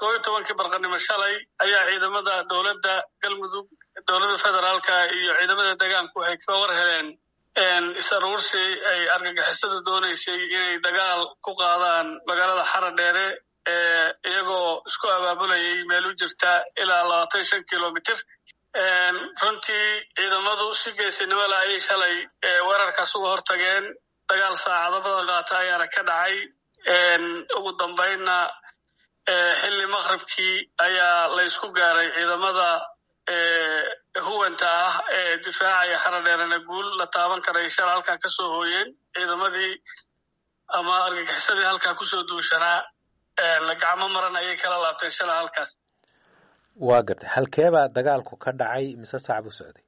koob iyo tobankii barqanimo shalay ayaa ciidamada dowladda galmudug dowladda federaalka iyo ciidamada deegaanku waxay ka war heleen is-aruursi ay argagixisadu doonaysay inay dagaal ku qaadaan magaalada xara dheere iyagoo isku abaabulayay meel u jirta ilaa labaatan shan kilomitr runtii ciidamadu si geesinimo la ayay shalay weerarkaas uga hortageen dagaal saacado badan qaata ayaana ka dhacay ugu dambaynna xilli maqribkii ayaa la ysku gaaray ciidamada huwanta ah ee difaacaya xara dheerena guul la taaban karay shala halkaa ka soo hooyeen ciidamadii ama argagixisadii halkaa kusoo duushanaa gacmo maran ayay kala laabteen shala halkaas waa gartay halkeebaa dagaalku ka dhacay mise saac buu socday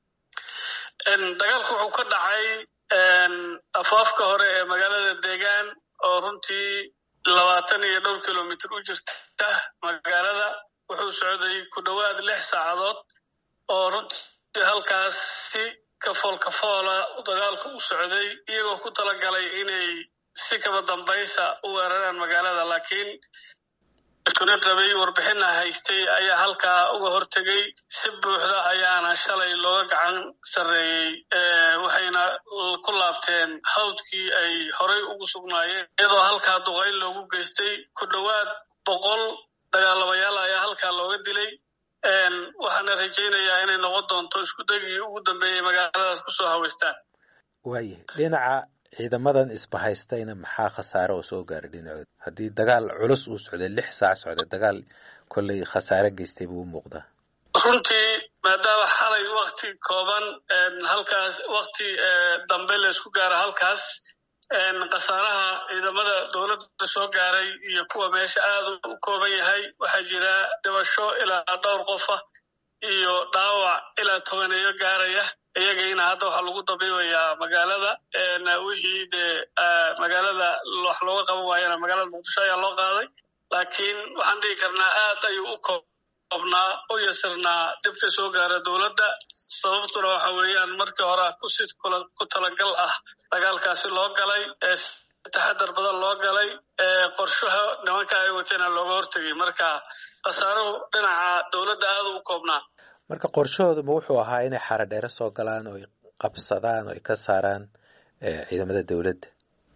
dagaalku wuxuu ka dhacay afaafka hore ee magaalada deegaan oo runtii labaatan iyo dhowr kilomitr u jirta magaalada wuxuu socday ku dhowaad lix saacadood oo runtii halkaas si kafool kafoola dagaalku u socday iyagoo ku talagalay inay si kaba dambaysa u weeraraan magaalada laakiin tuna qabay warbixina haystay ayaa halkaa uga hortegay si buuxda ayaana shalay looga gacan sarreeyey waxayna ku laabteen hawdkii ay horay ugu sugnaayeen iyadoo halkaa duqayn loogu geystay ku dhowaad boqol dagaalabayaal ayaa halkaa looga dilay waxaana rajaynayaa inay noqon doonto iskudagii ugu dambeeyey magaaladaas kusoo haweystaan waayahay dhinaca ciidamadan isbahaystayna maxaa khasaare oo soo gaaray dhinacooda haddii dagaal culus uu socday lix saac socday dagaal kolley khasaare geystay buu u muuqdaa runtii maadaama xalay wakti kooban halkaas wakti dambe laysku gaaro halkaas khasaaraha ciidamada dowladda soo gaaray iyo kuwa meesha aad u kooban yahay waxaa jira dhibasho ilaa dhowr qofa iyo dhaawac ilaa tobaneeyo gaaraya iyagayna hadda waxaa lagu dabiibayaa magaalada wixii dee magaalada wax looga qaban waayana magaalada muqdisho ayaa loo qaaday laakiin waxaan dhihi karnaa aad ayuu u koobnaa u yasirnaa dhibka soo gaara dowladda sababtuna waxa weeyaan markii hore kusi ku talagal ah dagaalkaasi loo galay taxadar badan loo galay qorshaha nimanka ay wateena looga hortegay marka khasaaruhu dhinaca dowladda aad u koobnaa marka qorshahooduma wuxuu ahaa inay xara dheere soo galaan oo ay qabsadaan oo ay ka saaraan ciidamada dowladda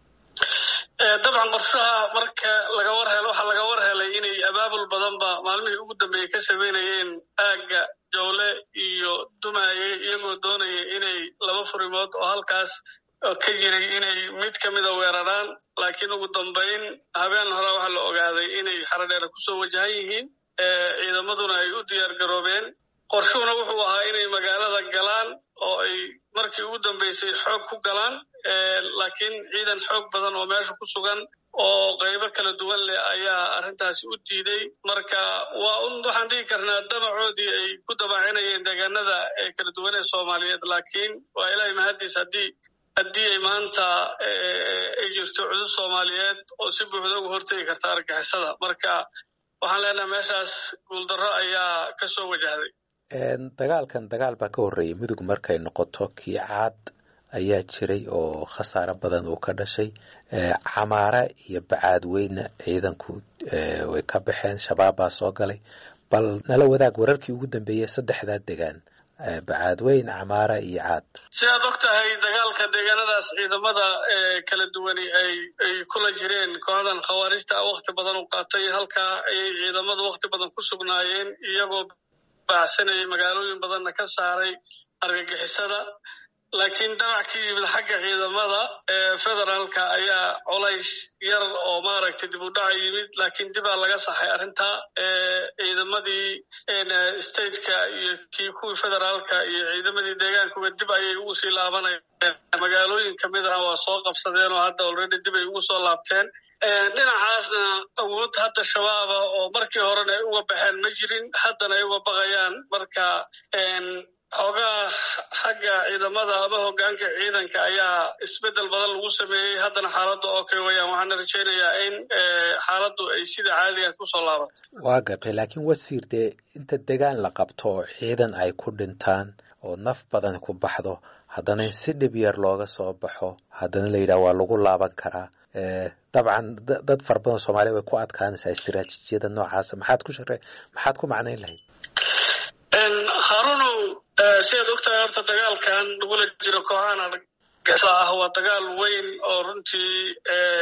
dabcan qorshaha marka laga war helo waxaa laga war helay inay abaabul badanba maalmihii ugu dambeeyey ka sameynayeen aagga jawle iyo dumaaye iyagoo doonaya inay laba furimood oo halkaas ka jiray inay mid ka mida weeraraan laakiin ugu dambayn habeen hore waxaa la ogaaday inay xara dheere kusoo wajahan yihiin ciidamaduna ay u diyaar garoobeen qorshuhuna wuxuu ahaa inay magaalada galaan oo ay markii ugu dambeysay xoog ku galaan laakiin ciidan xoog badan oo meesha ku sugan oo qaybo kala duwan leh ayaa arrintaasi u diiday marka waa un waxaan dhihi karnaa damacoodii ay ku dabaacinayeen deegaanada ee kala duwan ee soomaaliyeed laakiin waa ilaahay mahaddiis haddii haddii ay maanta ay jirto cudud soomaaliyeed oo si buuxda uga hortegi karta argixisada marka waxaan leenahay meeshaas guuldarro ayaa ka soo wajahday dagaalkan dagaal baa ka horreeyay mudug markay noqoto kii caad ayaa jiray oo khasaaro badan uu ka dhashay camaare iyo bacaadweyne ciidanku way ka baxeen shabaab baa soo galay bal nala wadaag wararkii ugu dambeeyey saddexdaa degaan bacaadweyn camaara iyo caad sidaad og tahay dagaalka deegaanadaas ciidamada kala duwani ay ay kula jireen kooxdan khawaarijta wakti badan u qaatay halkaa ayay ciidamadu wakti badan ku sugnaayeen iyagoo baacsanayay magaalooyin badanna ka saaray argagixisada laakiin damac ka yimid xagga ciidamada federaalka ayaa colays yar oo maaragtay dib u dhaca yimid laakiin dibaa laga saxay arrintaa ciidamadii stateka iyo kii kuwii federaalka iyo ciidamadii deegaankuba dib ayay ugu sii laabanayeen magaalooyin kamid ah waa soo qabsadeen oo hadda already dib ay ugu soo laabteen dhinacaasna awood hadda shabaaba oo markii horena ay uga baxeen ma jirin haddana ay uga baqayaan marka xoogaa xagga ciidamada ama hogaanka ciidanka ayaa isbedel badan lagu sameeyey haddana xaaladda oo kale wayaan waxaana rajaynayaa in xaaladdu ay sida caadiga kusoo laabato waa gartay laakiin wasiir dee inta degaan la qabto oo ciidan ay ku dhintaan oo naf badan ku baxdo haddana in si dhib yar looga soo baxo haddana la yidhaha waa lagu laaban karaa dabcan dad fara badan soomaaliya way ku adkaanaysaa istiraatiijiyada noocaasa maxaad ku share maxaad ku macnayn lahayd harunow sidaad ogtahay horta dagaalkan lagula jiro kooxahan argagixisa ah waa dagaal weyn oo runtii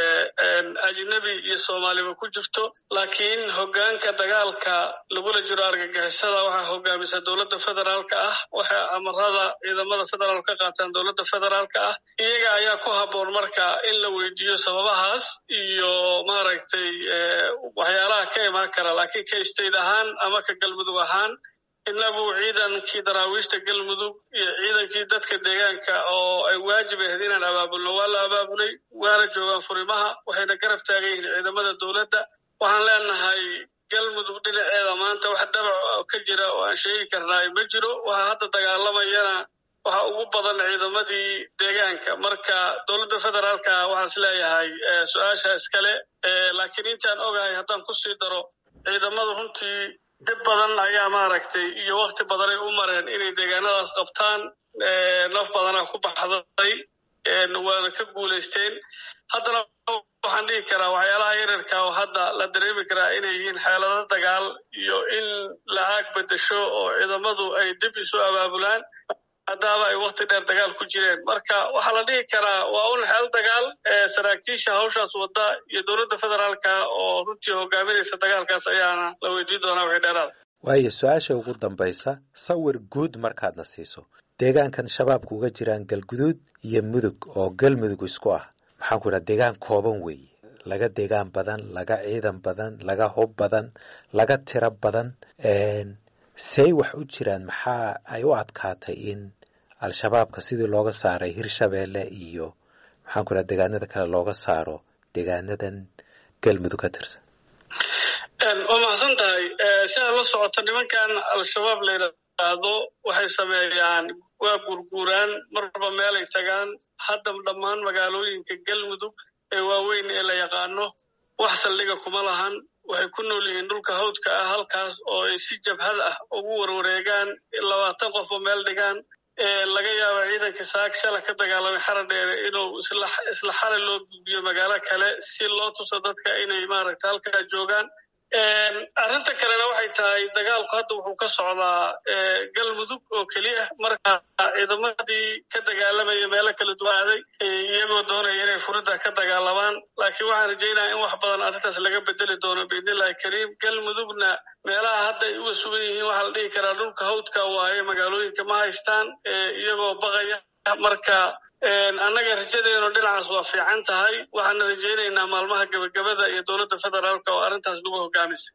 ajnabi iyo soomaaliba ku jirto laakiin hoggaanka dagaalka lagula jiro argagixisada waxaa hogaamisa dowladda federaalka ah waxay amarada ciidamada federaal ka qaataan dowladda federaalka ah iyaga ayaa ku habboon marka in la weydiiyo sababahaas iyo maaragtay waxyaalaha ka imaan kara laakiin ka state ahaan ama ka galmudug ahaan inagu ciidankii daraawiishta galmudug iyo ciidankii dadka deegaanka oo ay waajib ahayd inaan abaabulno waa la abaabulay waana joogaan furimaha waxayna garab taagan yihiin ciidamada dowladda waxaan leenahay galmudug dhinaceeda maanta wax dabac ka jira oo aan sheegi karnaay ma jiro waxa hadda dagaalamayana waxa ugu badan ciidamadii deegaanka marka dowladda federaalka waxaan is leeyahay su-aasha iskale laakiin intaan ogahay haddaan kusii daro ciidamadu runtii dib badan ayaa maaragtay iyo wakti badanay u mareen inay deegaanadaas qabtaan naf badanaa ku baxday waana ka guulaysteen haddana waxaan dhihi karaa waxyaalaha yararka oo hadda la dareemi karaa inay yihiin xeelado dagaal iyo in la aag bedesho oo ciidamadu ay dib isu abaabulaan haddaaba ay wakti dheer dagaal ku jireen marka waxaa la dhihi karaa waa un xeel dagaal saraakiisha hawshaas wadda iyo dowladda federaalka oo runtii hogaaminaysa dagaalkaas ayaana la weydiin doonaa wixii dheeraada waayo su-aasha ugu dambaysa sawir guud markaadna siiso deegaankan shabaabku uga jiraan galguduud iyo mudug oo galmudug isku ah maxaan ku idhaha deegaan kooban weeye laga deegaan badan laga ciidan badan laga hub badan laga tiro badan say wax u jiraan maxaa ay u adkaatay in al-shabaabka sidii looga saaray hirshabeelle iyo maxaan ku idhaha deegaanada kale looga saaro deegaanadan galmudug ka tirsan waa mahadsan tahay sidaad la socoto nimankan al-shabaab la yidhaahdo waxay sameeyaan waa gurguuraan marba meelay tagaan hadda dhammaan magaalooyinka galmudug ee waaweyn ee la yaqaano wax saldhiga kuma lahan waxay ku nool yihiin dhulka hawdka ah halkaas oo ay si jabhad ah ugu warwareegaan labaatan qof oo meel dhigaan laga yaaba ciidanka saak shala ka dagaalamay xaradheere inuu isla xalay loo gudbiyo magaalo kale si loo tuso dadka inay maaragta halkaa joogaan arrinta kalena waxay tahay dagaalku hadda wuxuu ka socdaa galmudug oo keliya marka ciidamadii ka dagaalamaya meelo kala duwanaaday iyagoo doonaya inay furidda ka dagaalamaan laakiin waxaan rajaynaya in wax badan arrintaas laga bedeli doono biidnillahi kariim galmudugna meelaha hadda ay uga sugan yihiin waxaa la dhihi karaa dhulka hawdka waaye magaalooyinka ma haystaan iyagoo baqaya marka annaga rajadeenu dhinacaas waa fiican tahay waxaana rajaynaynaa maalmaha gebagabada iyo dowladda federaalka oo arrintaas lagu hogaamisa